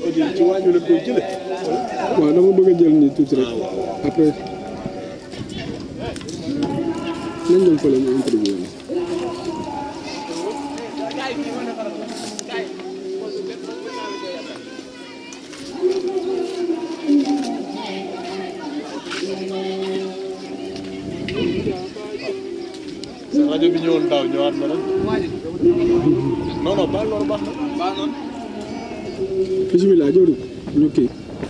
c'est-à-dire ci wàññi la koy jële waaw dama bëgg a jël nii tuuti rek après nañ dem fële ñu interview la. sa rajo bi ñëwoon daaw ñëwaat na rek non non baal loolu baax na baax na bisimilah jooju ñu kii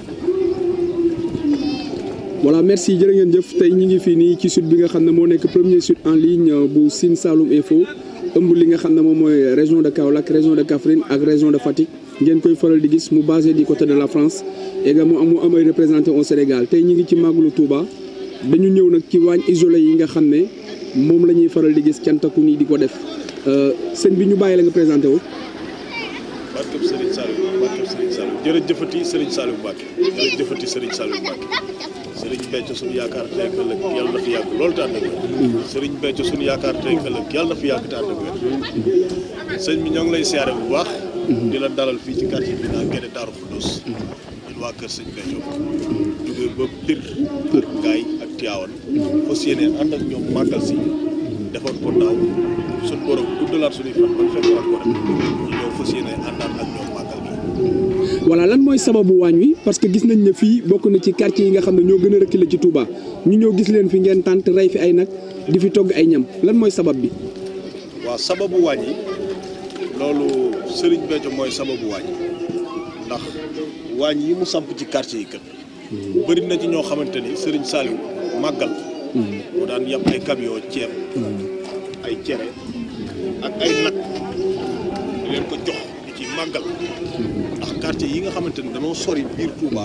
voilà merci jërë ngeen jëf tey ñi ngi fii nii ci site bi nga xam ne moo nekk premier site en ligne bu Sine Saloum Info ëmb li nga xam ne moom mooy région de Kaolack région de Kaffrine ak région de Fatick ngeen koy faral di gis mu basé du côté de la France également mu am ay représenté au Sénégal tey ñi ngi ci màggalu Touba dañu ñëw nag ci waañ isolé yi nga xam ne moom la ñuy faral di gis cantaku nii di ko def sëñ bi ñu bàyyi la nga présenté wu. barkeb Serigne Saliou barkeb Serigne Saliou jërëjëfati Serigne Saliou Mbacke jërëjëfati Serigne Saliou Mbacke Serigne Béthio suñu yaakaar tey ak ëllëg yàlla na fi yàgg loolu te ànd ak wér Serigne Béthio suñu yaakaar tey ak ëllëg yàlla na fi yàgg te ànd ak wér sëñ bi ñoo ngi lay siyaare bu baax di la dalal fii ci quartier bi naa Guédé Darou Khoudoss ñun waa kër sëñ Béthio jógee ba Pire Pire Ngaye ak Tivaouane fas yéene ànd ak ñoom màggal si defoon ko daaw suñu borom guddalaat suñuy fan ban fekk waat ko rek ñu ñëw fas yéene àndaat ak ñoom màggal gi voilà lan mooy sababu waañ wi parce que gis nañ ne fii bokk na ci quartier yi nga xam ne ñoo gën a reculé ci Touba ñu ñëw gis leen fi ngeen tànt rey fi ay nag di fi togg ay ñam lan mooy sabab bi. waaw sababu waañ yi loolu Serigne Béthio mooy sababu waañ yi ndax waañ yi mu samp ci quartier yi kat bëri na ci ñoo xamante ni Serigne Saliou màggal mu daan yàpp ay camion ceeb ay cere ak ay nag di leen ko jox di ci màggal ndax quartier yi nga xamante ni dañoo sori biir Touba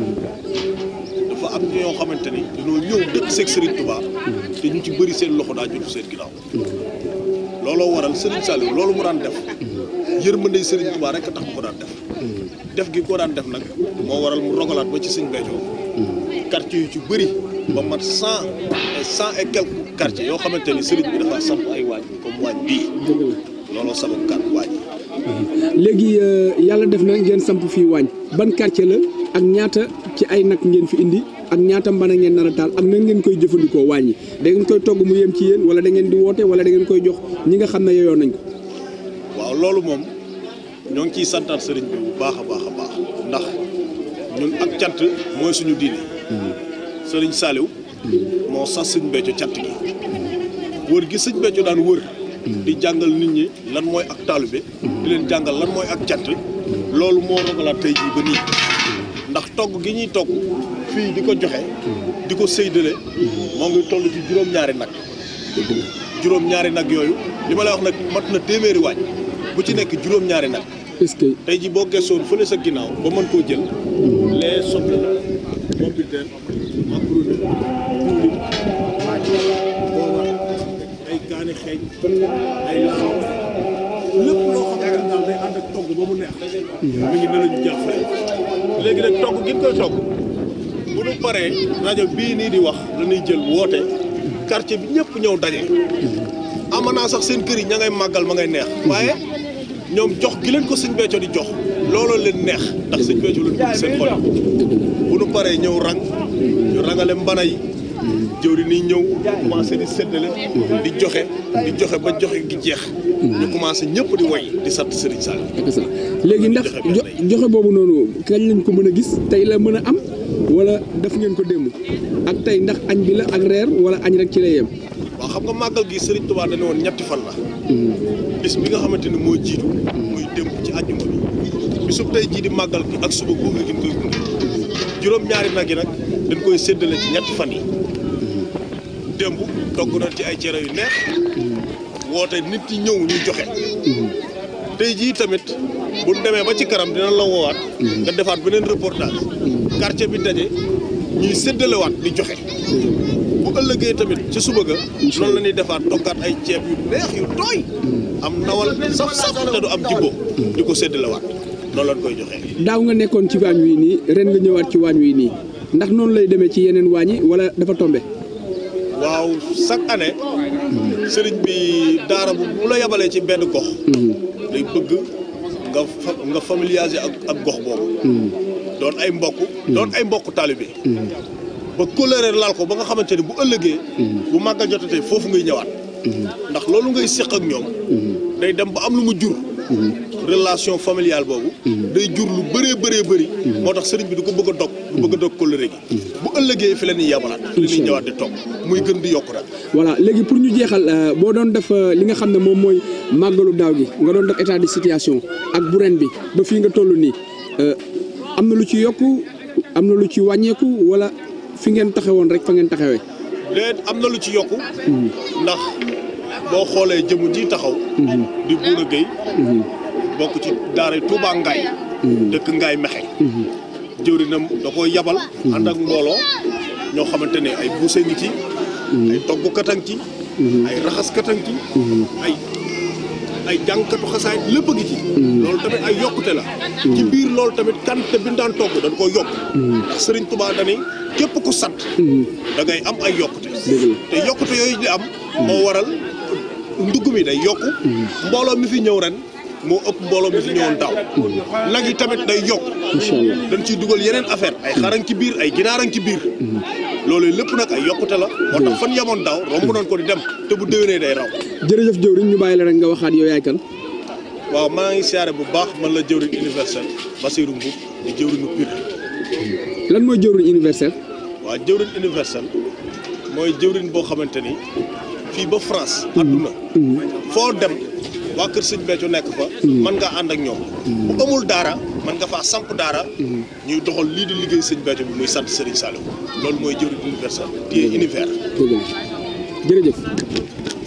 dafa am ñoo xamante ni dañoo ñëw dëkk seeg Serigne Touba te ñu ci bëri seen loxo daa jotu seen ginnaaw looloo waral Serigne Saliou loolu mu daan def yërmande Serigne Touba rek a tax mu ko daan def def gi ko daan def nag moo waral mu rogalaat ba ci Serigne Béthio quartier yu ci bëri ba mat cent et cent et quelques quartiers yoo xamante ni Serigne bi dafa samp ay waañ comme waañ bii looloo sabab kat waañ yi léegi yàlla def na ngeen samp fii waañ ban quartier la ak ñaata ci ay nag ngeen fi indi ak ñaata mbana ngeen nar a taal ak nan ngeen koy jëfandikoo waañ yi da ngeen koy togg mu yem ci yéen wala da ngeen di woote wala da ngeen koy jox ñi nga xam ne yeyoo nañ ko. waaw loolu moom ñoo ngi ciy santaat sëriñ bi bu baax a baax a baax ndax ñun ak cant mooy suñu diine sëriñ Saliou moo sas sëñ Béthio cant gi wër gi sëñ Béthio daan wër di jàngal nit ñi lan mooy ak taalibe di leen jàngal lan mooy ak cant loolu moo rogalaat tey jii ba nii ndax togg gi ñuy togg fii di ko joxe di ko séydale moo ngi toll ci juróom-ñaari nag juróom-ñaari nag yooyu li ma lay wax nag mat na téeméeri waañ bu ci nekk juróom-ñaari nag est-ce que tey ji boo gëstoon fële sa ginnaaw ba mën koo jël les soble la pompiteer macaroni diwlin booba ay kaani xeeñ ay laxaw lépp loo xam ne daal day ànd ak togg ba mu neex mi ngi ne la ñu jël fay léegi nag togg gi ñu koy togg bu ñu paree rajo bii nii di wax la ñuy jël woote quartier bi ñëpp ñëw daje amanaa sax seen kër yi ña ngay màggal ma ngay neex waaye ñoom jox gi leen ko sëñ Béthio di jox looloo leen neex ndax sëñ Béthio leen bëgg seen xol bu nu paree ñëw rang ñu rangale mbana yi jëwri nii ñëw commencé di séddale di joxe di joxe ba joxe gi jeex ñu commencé ñëpp di woy di sant Serigne Sall c'est ça léegi ndax jo joxe boobu noonu kañ lañ ko mën a gis tey la mën a am wala def ngeen ko démb ak tey ndax añ bi la ak reer wala añ rek ci lay yem. waaw xam nga màggal gi Serigne Touba dañu woon ñetti fan la bis bi nga xamante ni moo jiitu muy démb ci àjjuma bi bisub tey jii di màggal gi ak suba gunge gi ñu koy gunge juróom-ñaari nag yi nag dañ koy séddale ci ñetti fan yi démb togg nañ ci ay cere yu neex woote nit ñi ñëw ñu joxe tey jii tamit bu ñu demee ba ci kanam dina la woowaat nga defaat beneen reportage quartier bi daje ñuy séddalewaat di joxe bu ëllëgee tamit ci suba ga noonu la ñuy defaat toggaat ay ceeb yu neex yu tooy am nawal saf saf te du am jibbo di ko séddalewaat noonu lañ koy joxe. daaw nga nekkoon ci waañ wi nii ren nga ñëwaat ci waañ wi nii ndax noonu lay demee ci yeneen waañ yi wala dafa tombe waaw chaque année sëriñ bi daara bu bu la yabalee ci benn gox day bëgg nga fa nga familiariser ak ak gox boobu. doon ay mbokk. doon ay mbokk taalibe. ba kóllëre laal ko ba nga xamante ni bu ëllëgee. bu màggal jotatee foofu ngay ñëwaat. ndax loolu ngay séq ak ñoom. day dem ba am lu mu jur. relation familiale boobu. day jur lu bëree bëree bëri. moo tax sëriñ bi du ko bëgg a dog. du bëgg a dog kóllëre gi. bu ëllëgee fi la ñuy yabalaat. fi la ñuy ñëwaat di toog muy gën di yokk rek. voilà léegi pour ñu jeexal euh, boo doon def euh, li nga xam ne moom mooy màggalu daaw gi nga doon def état de situation ak bu ren bi ba fii nga toll nii euh, am na lu ci yokku am na lu ci wàññeeku wala fi ngeen taxawoon rek fa ngeen taxawee. déet am na lu ci yokku. ndax boo xoolee jëmu ji taxaw. di Bouna Gueye. bokk ci daara Touba Ngaye. dëkk Ngaye Mexe. jëwrinam da koy yabal. ànd ak mbooloo ñoo xamante ne ay buuse ngi ci. ay toggkat a ngi ci. ay raxaskat a ngi ci. ay ay jàngkatu xasaay lépp a ngi ci. loolu tamit ay yokkute la. ci biir loolu tamit kante bi ñu daan togg dañ koy yokk. ndax Serigne Touba dani képp ku sant. da ngay am ay yokkute. te yokkute yooyu di am. moo waral ndugg mi day yokku. mbooloo mi fi ñëw ren moo ëpp mbooloo mi fi ñëwoon daaw. nag yi tamit day yokk. incha allah dañ ciy dugal yeneen affaire ay xarañ ci biir ay ginaaran ci biir. loolu lépp nag ay yokkute la. moo tax fan yamoon daaw romb nañ ko di dem te bu déwénee day raw. jërëjëf jëwriñ ñu bàyyi la rek nga waxaat yow yaay kan. waaw maa ngi siyaare bu baax man la jëwriñ universel Basirou Mboub di jëwriñu Pire. lan mooy jëwriñ universel. waaw jëwriñ universel mooy jëwriñ boo xamante ni fii ba France. adduna foo dem waa Kër Sëñ Béthio nekk fa. mën ngaa ànd ak ñoom. bu amul daara mën nga faa samp daara. ñuy doxal lii di liggéey Sëñ Béthio bi muy sant Serigne Saliou loolu mooy jëwriñ universel. téye univers. dëgg la jërëjëf.